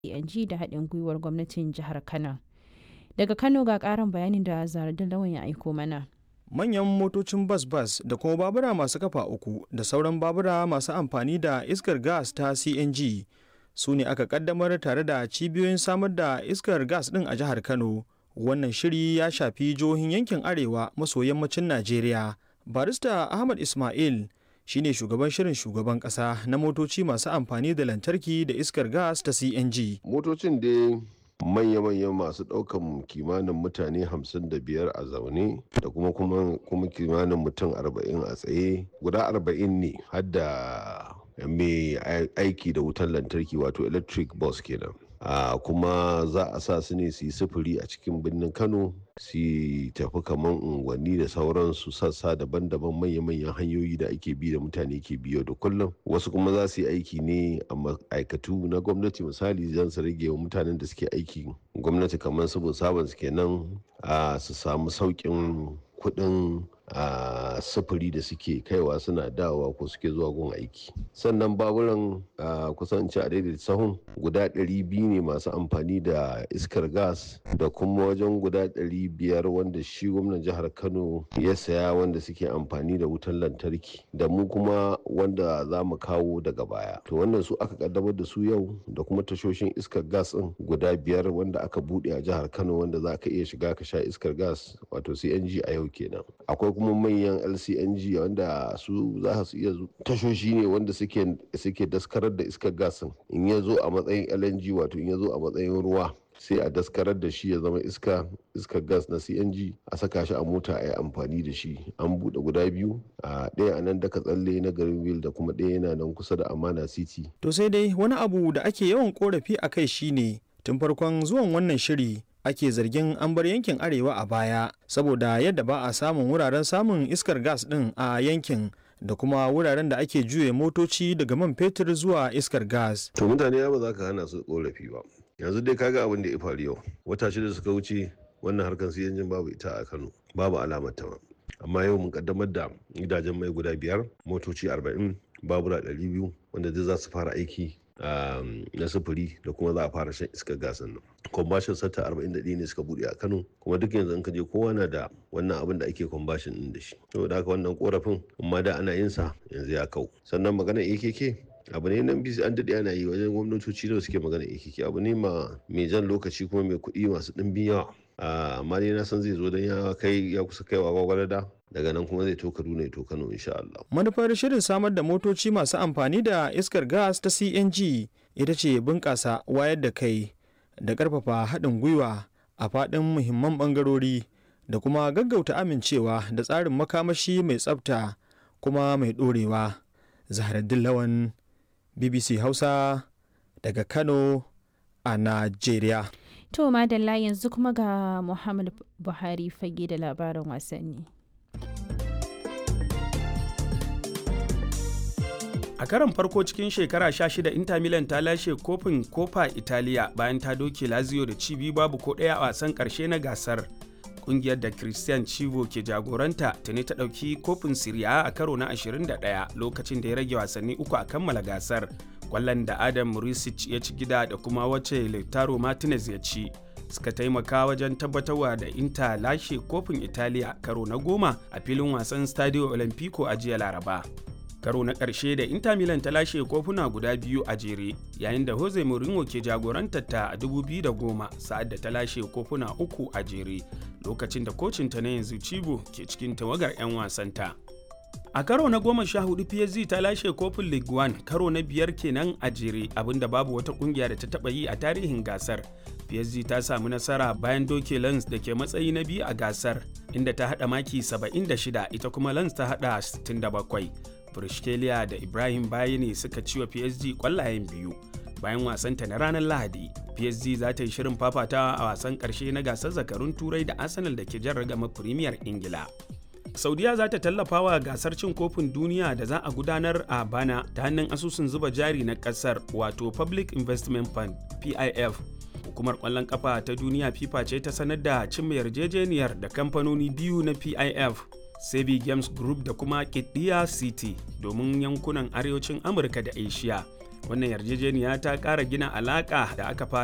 CNG da haɗin gwiwar gwamnatin jihar Kano. Daga Kano ga ƙarin bayanin da Zaradin Lawan ya aiko mana. manyan motocin bas-bas da kuma babura masu kafa uku da sauran babura masu amfani da iskar gas ta cng su ne aka kaddamar tare da cibiyoyin samar da iskar gas din a jihar kano wannan shiri ya shafi jihohin yankin arewa maso yammacin najeriya barista ahmad ismail shine shugaban shirin shugaban kasa na motoci masu amfani da lantarki da iskar gas ta cng motocin dai manya-manyan masu ɗaukan kimanin mutane 55 a zaune da kuma kuma kimanin mutum 40 a tsaye guda 40 ne hadda mai aiki da wutar lantarki wato electric bus kenan a kuma za a sa su ne su yi sufuri a cikin birnin kano su tafi kamar unguwanni da sauransu sassa daban-daban manya-manyan hanyoyi da ake bi da mutane ke biyo da kullum wasu kuma za su yi aiki ne a ma'aikatu na gwamnati misali zan su rage wa mutanen da suke aiki gwamnati kamar su sabon su kenan a su samu sauƙin kuɗin a sufuri da suke kaiwa suna dawowa ko suke zuwa gun aiki sannan baburan kusan ci a daidai sahun guda 200 ne masu amfani da iskar gas da kuma wajen guda 500 wanda shi gwamnan jihar kano ya saya wanda suke amfani da wutar lantarki da mu kuma wanda za mu kawo daga baya to wannan su aka kaddamar da su yau da kuma tashoshin iskar gas din guda biyar wanda aka bude a jihar kano wanda za ka iya shiga ka sha iskar gas wato cng a yau kenan akwai kuma manyan lcng wanda su za su iya tashoshi ne wanda suke daskarar da iskar gasin in ya zo a matsayin lng wato in ya zo a matsayin ruwa sai a daskarar da shi ya zama iska iskar gas na cng a saka shi a mota a yi amfani da shi an buɗe guda biyu a ɗaya a nan daga tsalle na garin wil da kuma ɗaya yana nan kusa da amana city to sai dai wani abu da ake yawan korafi a kai shine tun farkon zuwan wannan shiri ake zargin an bar yankin arewa a baya saboda yadda ba a samun wuraren samun iskar gas din a yankin da kuma wuraren da ake juye motoci daga man fetur zuwa iskar gas. To mutane ba za ka hana su korafi ba. Yanzu dai kaga abin da ya faru yau. Wata shida suka wuce wannan harkar su yanjin babu ita a Kano. Babu alamar ta Amma yau mun kaddamar da gidajen mai guda biyar, motoci arba'in, babura ɗari biyu wanda duk za su fara aiki na sufuri da kuma za a fara shan iskar gasan nan kwambashin sata 41 ne suka bude a kano kuma duk yanzu in ka je kowa na da wannan abin da ake kwambashin din da shi saboda haka wannan korafin amma da ana yin sa yanzu ya kau sannan magana akk abu ne nan bisi an daɗe ana yi wajen gwamnatoci da suke magana akk abu ne ma mai jan lokaci kuma mai kuɗi masu ɗimbin yawa amma dai na san zai zo don ya kai ya kusa kaiwa gwagwarada daga nan kuma zai to Kaduna ya to Kano insha Allah. Manufar shirin samar da motoci masu amfani da iskar gas ta CNG ita ce bunƙasa wayar da kai da ƙarfafa haɗin gwiwa a faɗin muhimman ɓangarori da kuma gaggauta amincewa da tsarin makamashi mai tsafta kuma mai ɗorewa. Zaharaddin Lawan BBC Hausa daga Kano a Najeriya. To madalla yanzu kuma ga Muhammad Buhari fage da labarin wasanni. a karon farko cikin shekara 16 inter milan ta lashe kofin kofa italiya bayan ta doke lazio da cibi babu ko ɗaya a wasan ƙarshe na gasar kungiyar da christian chivo ke jagoranta tuni ta ɗauki kofin siriya a karo na 21 lokacin da ya rage wasanni uku a kammala gasar kwallon da adam murisic ya ci gida da kuma wacce lautaro martinez ya ci suka taimaka wajen tabbatarwa da inter lashe kofin italiya karo na goma a filin wasan stadio olimpico a jiya laraba karo na ƙarshe da Inter Milan ta lashe kofuna guda biyu a jere yayin da Jose Mourinho ke jagorantar ta a 2010 sa'ad da ta lashe kofuna uku a jere lokacin da kocinta na yanzu Cibo ke cikin tawagar 'yan wasanta. A karo na goma sha hudu PSG ta lashe kofin League One karo na biyar kenan a jere abinda babu wata kungiya da ta taba yi a tarihin gasar. PSG ta samu nasara bayan doke Lens da ke matsayi na biyu a gasar inda ta hada maki 76 ita kuma Lens ta hada 67. Brishkeliya da Ibrahim Bayani suka ci wa PSG kwallayen biyu. Bayan wasanta na ranar Lahadi, PSG za ta yi shirin fafatawa a wasan ƙarshe na gasar zakarun Turai da Arsenal da ke jan ragama Premier Ingila. Saudiya za ta tallafa wa gasar cin kofin duniya da za a gudanar a bana ta hannun asusun zuba jari na ƙasar wato Public Investment Fund PIF. Hukumar ƙwallon ƙafa ta duniya FIFA ce ta sanar da cimma yarjejeniyar da kamfanoni biyu na PIF Sebi Games Group da kuma Kidiya City domin yankunan arewacin Amurka da Asia. wannan yarjejeniya ta ƙara gina alaƙa da aka fara